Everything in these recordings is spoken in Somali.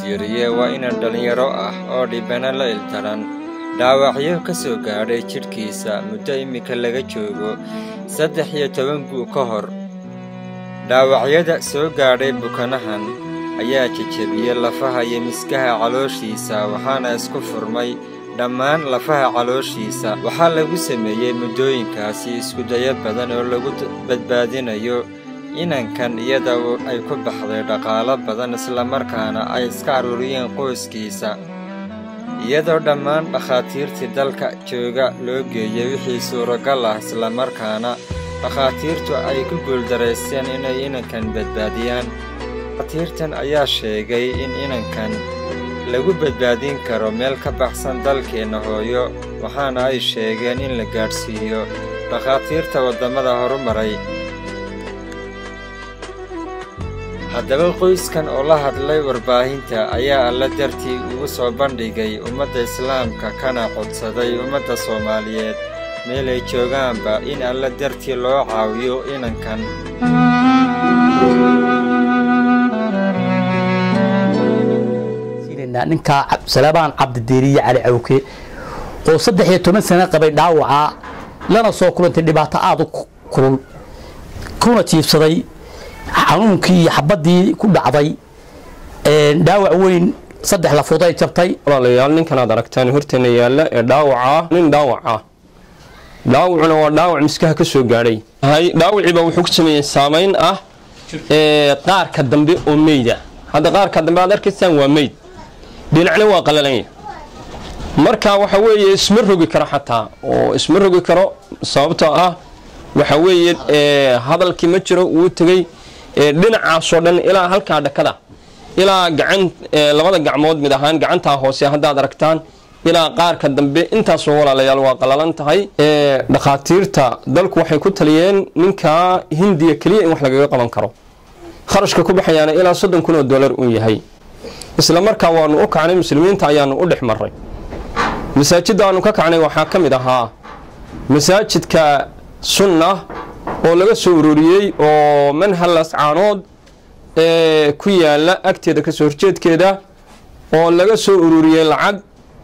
diiriye waa inan dhallinyaro ah oo dhibana la ildaran dhaawacyo ka soo gaadhay jidhkiisa muddo iminka laga joogo saddex iyo toban guu ka hor dhaawacyada soo gaadhay bukanahan ayaa jejebiyey lafaha iyo miskaha calooshiisa waxaana isku furmay dhammaan lafaha calooshiisa waxaa lagu sameeyey muddooyinkaasi iskudayo badan oo lagu badbaadinayo inankan iyada ay ku baxday dhaqaalo badan islamarkaana ay iska aruuriyeen qoyskiisa iyadoo dhammaan dhakhaatiirtii dalka jooga loo geeyey wixii suuragal ah islamarkaana dhakhaatiirtu ay ku guuldaraysteen inay inankan badbaadiyaan dhakhaatiirtan ayaa sheegay in inankan lagu badbaadin karo meel ka baxsan dalkeenna hooyo waxaana ay sheegeen in la gaadhsiiyo dhakhaatiirta waddamada horumaray haddaba qoyskan oo la hadlay warbaahinta ayaa alla dartii ugu soo bandhigay ummadda islaamka kana codsaday ummadda soomaaliyeed meel ay joogaanba in alla dartii loo caawiyo inankan ninkaa salabaan cabdidiiriye cali cawke oo saddex iyo toban sano qabay dhaawaca lana soo kulantay dhibaato aada u kulul kuna jiibsaday xanuunkii iyo xabaddii ku dhacday dhaawac weyn saddex lafood ay jabtay walaalayaal ninkan aad aragtaan horteena yaalla ee dhaawaca nin dhaawac ah dhaawacuna waa dhaawac miskaha ka soo gaadhay dhaawiciiba wuxuu ku sameeyey saamayn ah qaarka dambe oo meyda hadda qaarka dambe aad arkaysaan waa meyd dhinacna waa qalalanya marka waxa weeye isma rogi karo xataa oo isma rogi karo sababtoo ah waxa weeye hadalkii ma jiro wuu tegey dhinacaasoo dhan ilaa halkaa dhakada ilaa gacan labada gacmood mid ahaan gacantaa hoose haddaad aragtaan ilaa qaarka dambe intaasoo walaalayaal waa qalalan tahay dhakhaatiirta dalku waxay ku taliyeen ninkaa hindiya keliya in wax lagaga qaban karo kharashka ku baxayaana ilaa soddon kun oo dollar uu yahay isla markaa waanu u kacnay muslimiinta ayaanu u dhex marray masaajidda aanu ka kacnay waxaa ka mid ahaa masaajidka sunna oo laga soo ururiyey oo manhalas caanood ee ku yaala agteeda kasoo horjeedkeeda oo laga soo ururiyey lacag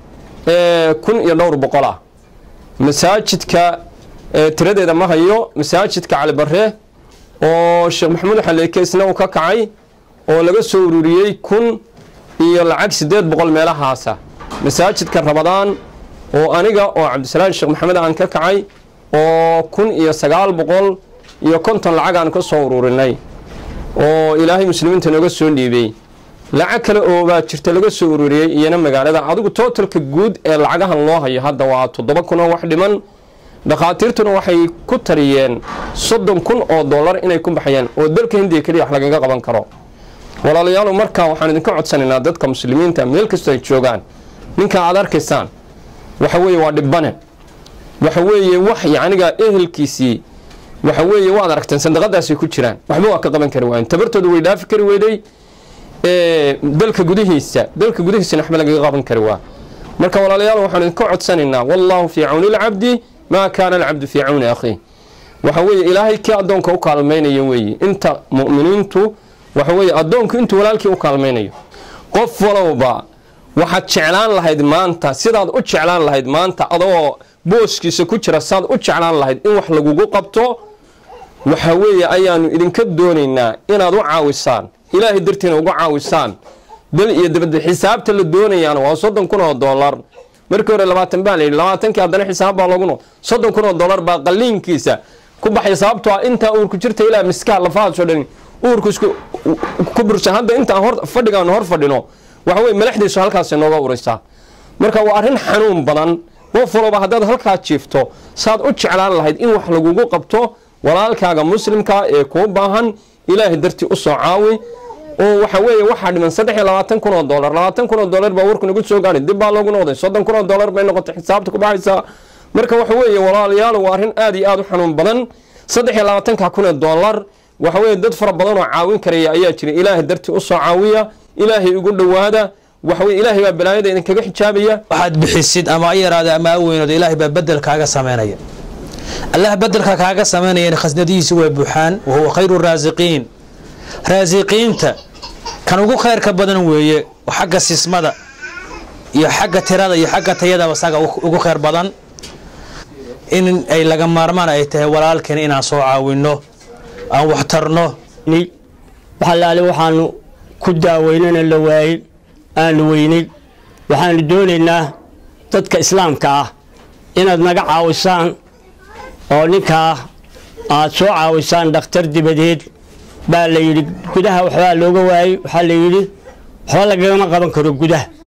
kun iyo dhowr boqol ah masaajidka tiradeeda ma hayo masaajidka calibare oo sheekh maxamuud xaleeke isna uu ka kacay oo laga soo ururiyey kun iyo lacag siddeed boqol meelahaasa masaajidka rabadaan oo aniga oo cabdisalaam sheekh maxamed aan ka kacay oo kun iyo sagaal boqol iyo konton lacag aan ka soo ururinay oo ilaahay muslimiinta nooga soo dhiibey lacag kale oo baa jirta laga soo ururiyey iyana magaalada adigu tootalka guud ee lacagahan loo hayo hadda waa toddoba kun oo wax dhiman dhakhaatiirtuna waxay ku tariyeen soddon kun oo dollar inay ku baxayaan oo dalka hindiya keliya wax lagaga qaban karo walaalayaalu markaa waxaan idinka codsanaynaa dadka muslimiinta meel kastoo ay joogaan ninka aad arkaysaan waxa weeye waa dhibbane waxa weeye wax yacniga ehelkiisii waxa weeye waad aragteen sandaqadaasay ku jiraan waxba waa ka qaban kari waayen tabartooda way dhaafi kari weyday dalka gudihiisa dalka gudihiisana waxba lagaga qaban kari waa marka walaalayaal waxaan idinka codsanaynaa wallaahu fii cawni lcabdi maa kaana alcabdu fii cawni akhiih waxa weeye ilaahay kii addoonka u kaalmaynaya weeye inta mu'miniintu waxa weeye addoonku intuu walaalkii u kaalmaynayo qof walowba waxaad jeclaan lahayd maanta sidaad u jeclaan lahayd maanta adoo booskiisa ku jira saad u jeclaan lahayd in wax lagugu qabto waxa weeye ayaanu idinka doonaynaa inaad u caawisaan ilaahay dartiina uga caawisaan dal iyo dabadda xisaabta la doonayaana waa soddon kun oo dollar markii hore labaatan baa layidhi labaatankii haddana xisaab baa lagu no soddon kun oo dollar baa qalliinkiisa ku baxay sababtoo ah intaa uurku jirta ilaa miskaha lafahaasoo dhan uurku isku ku bursan hadda intaan hor fadhigaanu hor fadhino waxa weye malaxdiisu halkaasay nooga uraysaa marka waa arrin xanuun badan qof walba haddaad halkaa jiifto saad u jeclaan lahayd in wax lagugu qabto walaalkaaga muslimka ee kuu baahan ilaahay dartii u soo caawi oo waxa weeye waxaa dhiman saddex iyo labaatan kun oo dollar labaatan kun oo dollar baa warku nagu soo gaadhay dib baa loogu noqday soddon kun oo dollar bay noqotay xisaabta ku baxaysaa marka waxa weeye walaalayaal waa arrin aad iyo aad u xanuun badan saddex iyo labaatanka kun oo dollar waxa weeye dad fara badan oo caawin karaya ayaa jira ilaahay dartii u soo caawiya ilaahay ugu dhowaada waxa weye ilaahay baa balaayada idinkaga xijaabaya waxaad bixisid ama a yaraada ama a weynooda ilaahay baa bedel kaaga samaynaya allah bedelka kaaga samaynayana khasnadihiisi way buuxaan wahuwa khayru raasiqiin raasiqiinta kan ugu khayrka badan weeye xagga sismada iyo xagga tirada iyo xagga tayadaba saga ugu khayr badan in ay laga maarmaan ay tahay walaalkeen inaan soo caawinno aan waxtarno waxalaale waxaanu ku daaweynana la waayey aanu weynay waxaanu doonaynaa dadka islaamka ah inaad naga caawisaan oo ninkaa aad soo caawisaan dhakhtar dibadeed baa la yidhi gudaha waxbaa looga waayey waxaa la yidhi waxba lagagama qaban karo gudaha